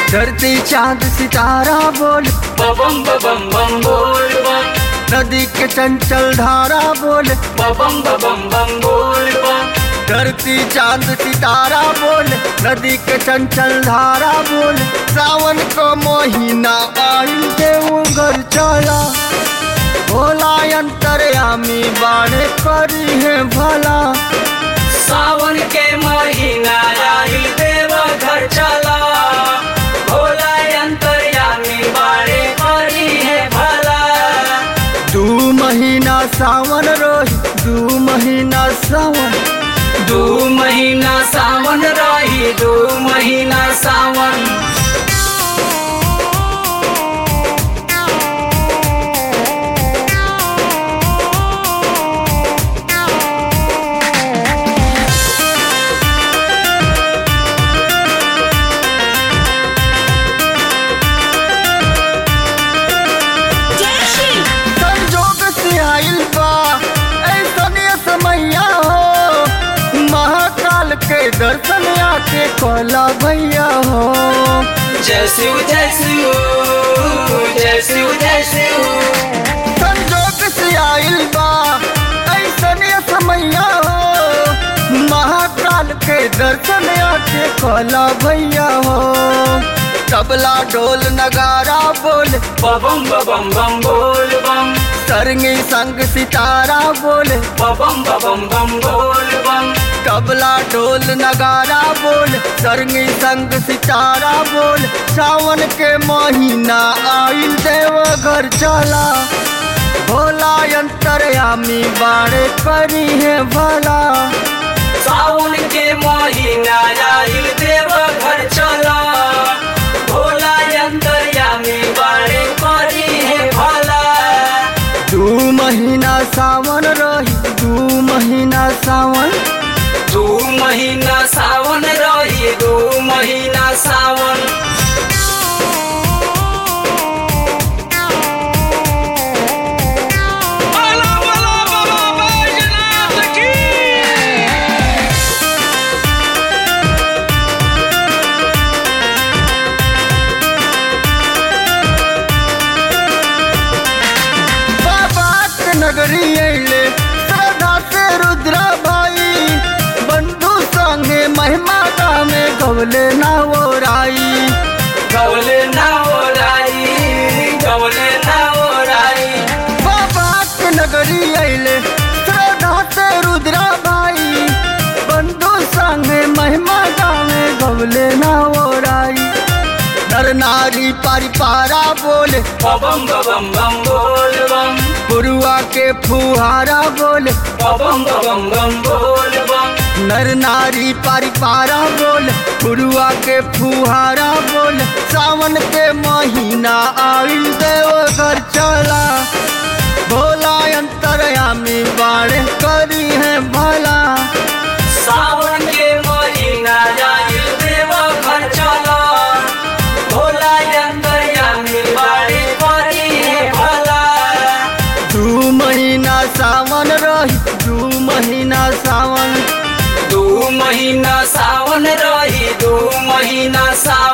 धरती चांद सितारा बोल बम बम बम बोल बम नदी के चंचल धारा बोल बम बम बम बोल बम धरती चांद सितारा बोल नदी के चंचल धारा बोल सावन को महीना आइल देव घर चला भोला अंतरयामी बाणे करी है भला सावन के महीना आइल देव घर चला भोला अंतर्यामी बाड़े करी है भला दू महीना सावन रोही दू महीना सावन दू महीना सावन रही दू महीना सावन संजोग से आइल बा ऐसन समैया हो महाकाल के दर्शन आके कहला भैया हो जय शिव जय शिव जय शिव जय शिव संजोग से आइल बा ऐसन समैया हो महाकाल के दर्शन आके कहला भैया हो तबला ढोल नगारा बोल बम बम बम बोल बम सरंगी संग सितारा बोल बम बम बम बोल बम तबला ढोल नगारा बोल सरंगी संग सितारा बोल सावन के महीना आइल देव घर चला भोला अंतरयामी बाड़े करी है भला सावन के महीना आइल देव घर चला भोला अंतर्यामी बाड़े करी है भला दू महीना सावन रही दू महीना सावन दू महीना सावन रही दू महीना सावन बाबा के नगरी अइले श्रद्धा से रुद्रा भाई बंधु संगे महिमा में गवले ना वो राई गवले ना ओराई गवले ना ओराई बाबा के नगरी अइले श्रद्धा से रुद्रा भाई बंधु संगे महिमा में गवले ना वो राई नर नारी परिपारा बोले बम बम बम बोल बम गुरुआ के फुहारा बोले बम बम बम बोल बम नर नारी परिपारा बोल गुरुआ के फुहारा बोल सावन के महीना आइल देव घर चला भोला अंतरयामी बाड़े करी है भला सावन के महीना आइल देव घर चला भोला अंतर्यामी बाड़े करी है भला दू महीना सावन रही दू महीना सावन दू महीना सावन रही दू महीना सावन